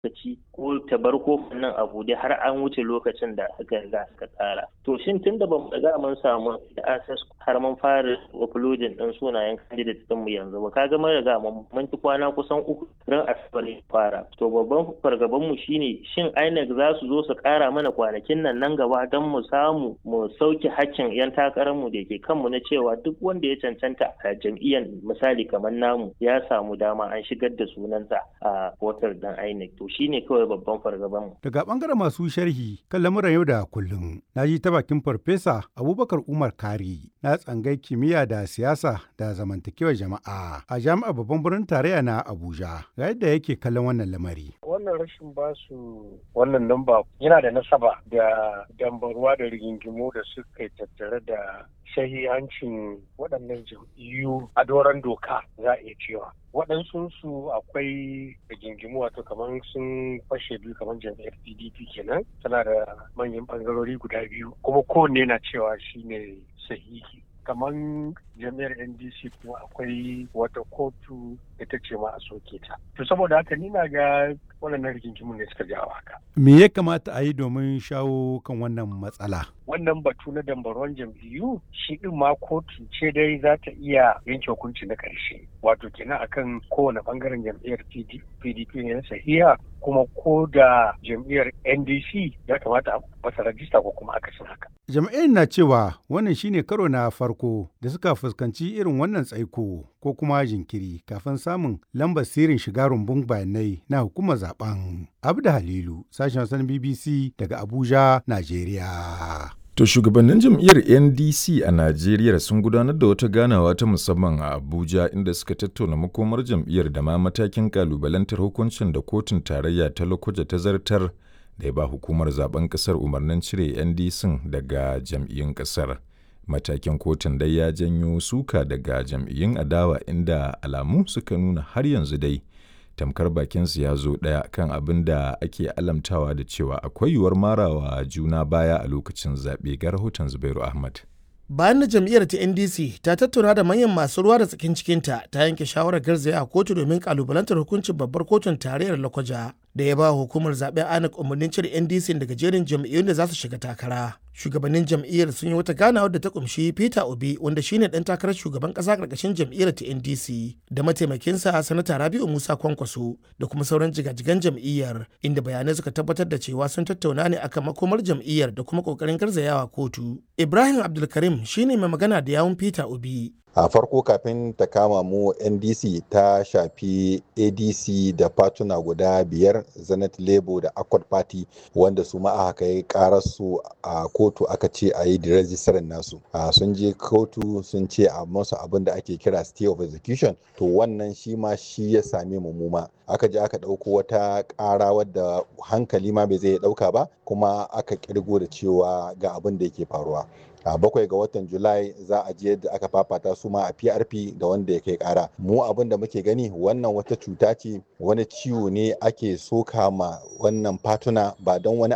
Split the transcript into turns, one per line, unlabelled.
lokaci ko ta bar kofin nan a buɗe har an wuce lokacin da aka riga aka tsara to shin tun da bamu riga mun samu access har mun fara uploading din sunayen candidate din mu yanzu ba kaga mun riga mun ci kwana kusan uku ran asabar ya fara to babban fargaban mu shine shin INEC za su zo su kara mana kwanakin nan nan gaba don mu samu mu sauke hakkin yan takarar mu da ke kanmu na cewa duk wanda ya cancanta a jam'iyyar misali kamar namu ya samu dama an shigar da sunansa a votar dan INEC to shine kawai babban fargaban mu
daga bangaren masu sharhi kan lamuran yau da kullum na ji ta bakin farfesa Abubakar Umar Kari na tsangai kimiyya da siyasa da zamantakewar jama'a a jami'ar babban birnin tarayya na Abuja ga yadda yake kallon wannan lamari
wannan rashin basu wannan namba yana da nasaba da dambarwa da rigingimu da suka tattare da shahihancin waɗannan jam'iyyu a doron doka za a iya cewa waɗansu su akwai rigingimu wato kamar sun fashe biyu kamar jam'iyyar pdp kenan tana da manyan ɓangarori guda biyu kuma kowanne na cewa shine sahihi kamar jami'ar ndc kuma akwai wata kotu ita ce ma a soke ta to saboda haka ni na ga waɗannan rigingimun ne suka jawo haka
me ya kamata a yi domin shawo kan wannan matsala
wannan batu na dambaron jam'iyyu shi din ma kotu ce dai za ta iya yanke hukunci na ƙarshe wato kenan akan kowane bangaren jam'iyyar pdp ne na sahiha kuma ko da jam'iyyar ndc ya kamata a masa rajista ko kuma akasin haka
jam'iyyar na cewa wannan shine karo na farko da suka fuskanci irin wannan tsaiko ko kuma jinkiri kafin samun lambar sirrin shiga rumbun bayanai na hukumar zaben abda halilu sashen wasan bbc daga abuja najeriya
To shugabannin jam'iyyar NDC a Najeriya sun gudanar da wata ganawa ta musamman a Abuja inda suka tattauna makomar jam'iyyar da ma matakin kalubalantar hukuncin da kotun tarayya ta Lokoja ta zartar da ya ba hukumar zaben kasar umarnin cire NDC daga jam'iyyun kasar. Matakin kotun dai ya janyo suka daga jam'iyyun adawa inda alamu suka nuna har yanzu dai tamkar bakinsu ya zo ɗaya kan abin da ake alamtawa da cewa akwai yiwuwar marawa juna baya a lokacin zaɓe ga rahoton Zubairu Ahmad.
bayan da jam'iyyar ta ndc ta tattauna da manyan masu ruwa da tsakin cikinta ta yanke shawarar garzaya a kotu domin kalubalantar hukuncin babbar kotun tarayyar lakwaja da ya ba hukumar zaben anak umarnin cire ndc daga jerin jam'iyyun da za su shiga takara shugabannin jam'iyyar sun yi wata ganawa da ta kumshi peter obi wanda shine dan takarar shugaban kasa karkashin jam'iyyar ta ndc da mataimakinsa sanata rabiu musa kwankwaso da kuma sauran jigajigan jam'iyyar inda bayanai suka tabbatar da cewa sun tattauna ne akan makomar jam'iyyar da kuma kokarin garzayawa kotu ibrahim abdulkarim shine mai magana da yawun peter obi
a farko kafin ta kama mu ndc ta shafi adc da fatuna guda biyar zenith labour da accord party wanda su ma aka kai kararsu a kotu aka ce a yi rejistarin nasu sun je kotu sun ce a masu abin da ake kira stay of execution to wannan shi ma shi ya same mu muma aka je aka ɗauko wata ƙara wadda hankali ma bai zai ɗauka ba kuma aka kirgo da cewa ga abin da yake faruwa a bakwai ga watan julai za a je yadda aka fafata su ma a prp da wanda ya kai kara mu abin da muke gani wannan wata cuta ce wani ciwo ne ake soka ma wannan fatuna ba don wani